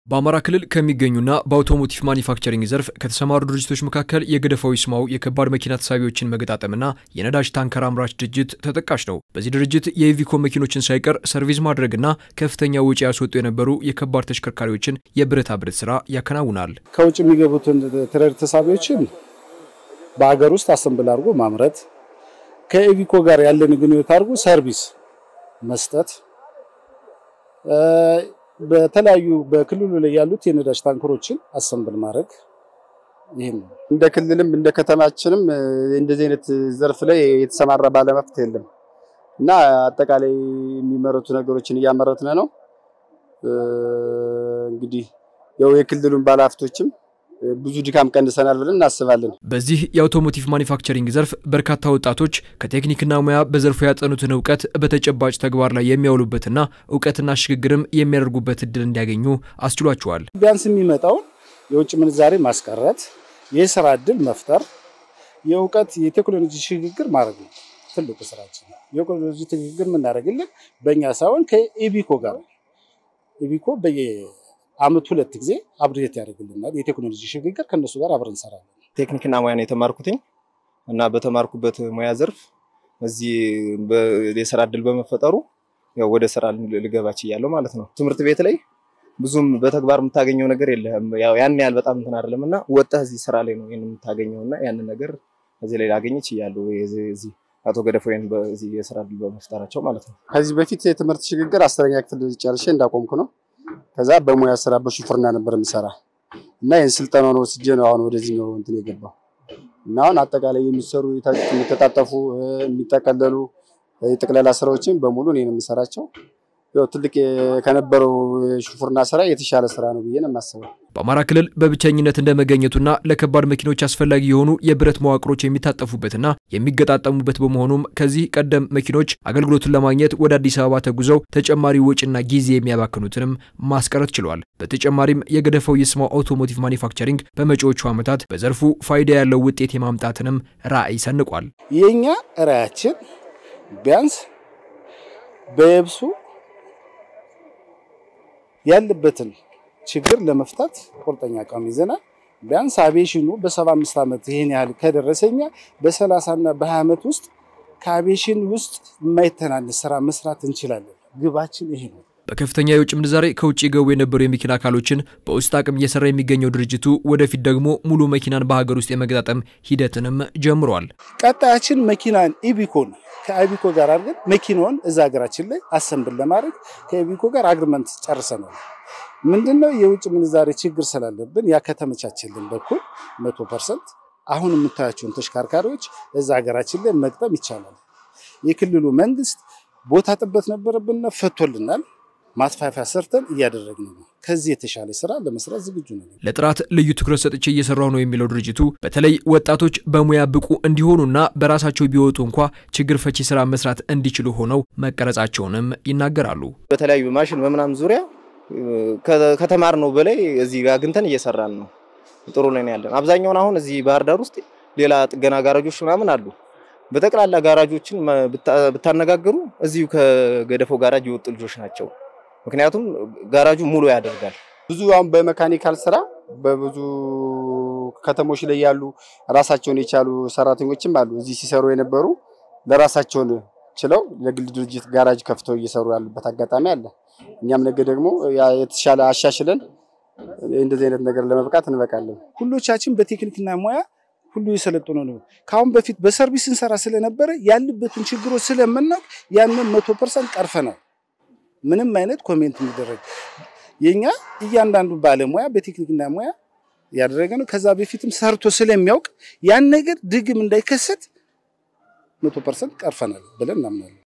በአማራ ክልል ከሚገኙና በአውቶሞቲቭ ማኒፋክቸሪንግ ዘርፍ ከተሰማሩ ድርጅቶች መካከል የገደፋው ይስማው የከባድ መኪና ተሳቢዎችን መገጣጠምና የነዳጅ ታንከር አምራች ድርጅት ተጠቃሽ ነው። በዚህ ድርጅት የኢቪኮ መኪኖችን ሳይቀር ሰርቪስ ማድረግና ከፍተኛ ወጪ ያስወጡ የነበሩ የከባድ ተሽከርካሪዎችን የብረታ ብረት ስራ ያከናውናል። ከውጭ የሚገቡትን ትሬድ ተሳቢዎችን በሀገር ውስጥ አሰምብል አድርጎ ማምረት፣ ከኢቪኮ ጋር ያለን ግንኙነት አድርጎ ሰርቪስ መስጠት በተለያዩ በክልሉ ላይ ያሉት የነዳጅ ታንከሮችን አሰምብል ማድረግ ይህም ነው። እንደ ክልልም እንደ ከተማችንም እንደዚህ አይነት ዘርፍ ላይ የተሰማራ ባለመፍት የለም እና አጠቃላይ የሚመረቱ ነገሮችን እያመረትን ነው። እንግዲህ ያው የክልሉን ባለሀብቶችም ብዙ ድካም ቀንሰናል ብለን እናስባለን። በዚህ የአውቶሞቲቭ ማኒፋክቸሪንግ ዘርፍ በርካታ ወጣቶች ከቴክኒክና ሙያ በዘርፉ ያጠኑትን እውቀት በተጨባጭ ተግባር ላይ የሚያውሉበትና እውቀትና ሽግግርም የሚያደርጉበት እድል እንዲያገኙ አስችሏቸዋል። ቢያንስ የሚመጣውን የውጭ ምንዛሬ ማስቀረት፣ የስራ እድል መፍጠር፣ የእውቀት የቴክኖሎጂ ሽግግር ማድረግ ነው ትልቁ ስራችን። የቴክኖሎጂ ሽግግር የምናደርግልን በእኛ ሳይሆን ከኢቢኮ ጋር ኢቢኮ በየ አመት ሁለት ጊዜ አብዴት ያደርግልናል። የቴክኖሎጂ ሽግግር ከነሱ ጋር አብረን እንሰራለን። ቴክኒክና ሙያ ነው የተማርኩትኝ እና በተማርኩበት ሙያ ዘርፍ እዚህ የስራ እድል በመፈጠሩ ያው ወደ ስራ ልገባ ችያለሁ ማለት ነው። ትምህርት ቤት ላይ ብዙም በተግባር የምታገኘው ነገር የለህም። ያው ያን ያህል በጣም እንትን አይደለም እና ወጣህ እዚህ ስራ ላይ ነው ይሄን የምታገኘው እና ያንን ነገር እዚህ ላይ ላገኝ ችያለሁ። እዚህ አቶ ገደፎይን በዚህ የስራ እድል በመፍጠራቸው ማለት ነው። ከዚህ በፊት የትምህርት ሽግግር አስረኛ ክፍል ጨርሼ እንዳቆምኩ ነው ከዛ በሙያ ስራ በሹፍርና ነበር የምሰራ እና ይህን ስልጠናውን ወስጄ ነው አሁን ወደዚህ ነው እንትን የገባው እና አሁን አጠቃላይ የሚሰሩ የሚተጣጠፉ የሚጠቀለሉ የጠቅላላ ስራዎችን በሙሉ እኔ ነው የምሰራቸው። ያው ትልቅ ከነበረው ሹፍርና ስራ የተሻለ ስራ ነው ብዬ ነው የማስበው። በአማራ ክልል በብቸኝነት እንደመገኘቱና ለከባድ መኪኖች አስፈላጊ የሆኑ የብረት መዋቅሮች የሚታጠፉበትና የሚገጣጠሙበት በመሆኑም ከዚህ ቀደም መኪኖች አገልግሎቱን ለማግኘት ወደ አዲስ አበባ ተጉዘው ተጨማሪ ወጪና ጊዜ የሚያባክኑትንም ማስቀረት ችሏል። በተጨማሪም የገደፋው ይስማው አውቶሞቲቭ ማኒፋክቸሪንግ በመጪዎቹ ዓመታት በዘርፉ ፋይዳ ያለው ውጤት የማምጣትንም ራዕይ ሰንቋል። የእኛ ራዕያችን ቢያንስ በየብሱ ያለበትን ችግር ለመፍታት ቁርጠኛ አቋም ይዘናል። ቢያንስ አቪዬሽኑ በሰባ አምስት ዓመት ይህን ያህል ከደረሰኛ በሰላሳ እና በሀያ ዓመት ውስጥ ከአቪዬሽን ውስጥ የማይተናነስ ስራ መስራት እንችላለን። ግባችን ይሄ ነው። በከፍተኛ የውጭ ምንዛሬ ከውጭ ገቡ የነበሩ የመኪና አካሎችን በውስጥ አቅም እየሰራ የሚገኘው ድርጅቱ ወደፊት ደግሞ ሙሉ መኪናን በሀገር ውስጥ የመገጣጠም ሂደትንም ጀምሯል። ቀጣያችን መኪናን ኢቢኮን ከኢቢኮ ጋር አድርገን መኪናውን እዛ ሀገራችን ላይ አሰንብል ለማድረግ ከኢቢኮ ጋር አግሪመንት ጨርሰናል። ምንድነው የውጭ ምንዛሬ ችግር ስላለብን ያ ከተመቻቸልን በኩል መቶ ፐርሰንት አሁን የምታያቸውን ተሽከርካሪዎች እዛ ሀገራችን ላይ መግጠም ይቻላል። የክልሉ መንግስት ቦታ ጥበት ነበረብንና ፈቶልናል። ማስፋፊያ ሰርተን እያደረግን ነው። ከዚህ የተሻለ ስራ ለመስራት ዝግጁ ነው። ለጥራት ልዩ ትኩረት ሰጥቼ እየሰራሁ ነው የሚለው ድርጅቱ በተለይ ወጣቶች በሙያ ብቁ እንዲሆኑና በራሳቸው ቢወጡ እንኳ ችግር ፈቺ ስራ መስራት እንዲችሉ ሆነው መቀረጻቸውንም ይናገራሉ። በተለያዩ ማሽን በምናምን ዙሪያ ከተማር ነው በላይ እዚህ ጋር አግኝተን እየሰራን ነው። ጥሩ ላይ ያለን አብዛኛውን አሁን እዚህ ባህር ዳር ውስጥ ሌላ ጥገና ጋራጆች ምናምን አሉ። በጠቅላላ ጋራጆችን ብታነጋግሩ እዚሁ ከገደፈው ጋራጅ የወጡ ልጆች ናቸው። ምክንያቱም ጋራጁ ሙሉ ያደርጋል። ብዙ አሁን በመካኒካል ስራ በብዙ ከተሞች ላይ ያሉ ራሳቸውን የቻሉ ሰራተኞችም አሉ። እዚህ ሲሰሩ የነበሩ ለራሳቸውን ችለው ለግል ድርጅት ጋራጅ ከፍተው እየሰሩ ያሉበት አጋጣሚ አለ። እኛም ነገ ደግሞ የተሻለ አሻሽለን እንደዚህ አይነት ነገር ለመብቃት እንበቃለን። ሁሎቻችን በቴክኒክና ሙያ ሁሉ የሰለጠነ ነው። ከአሁን በፊት በሰርቪስ እንሰራ ስለነበረ ያሉበትን ችግሮች ስለምናውቅ ያንን መቶ ፐርሰንት ቀርፈናል። ምንም አይነት ኮሜንት የሚደረግ የኛ እያንዳንዱ ባለሙያ በቴክኒክና ሙያ ያደረገ ነው። ከዛ በፊትም ሰርቶ ስለሚያውቅ ያን ነገር ድግም እንዳይከሰት መቶ ፐርሰንት ቀርፈናል ብለን እናምናለን።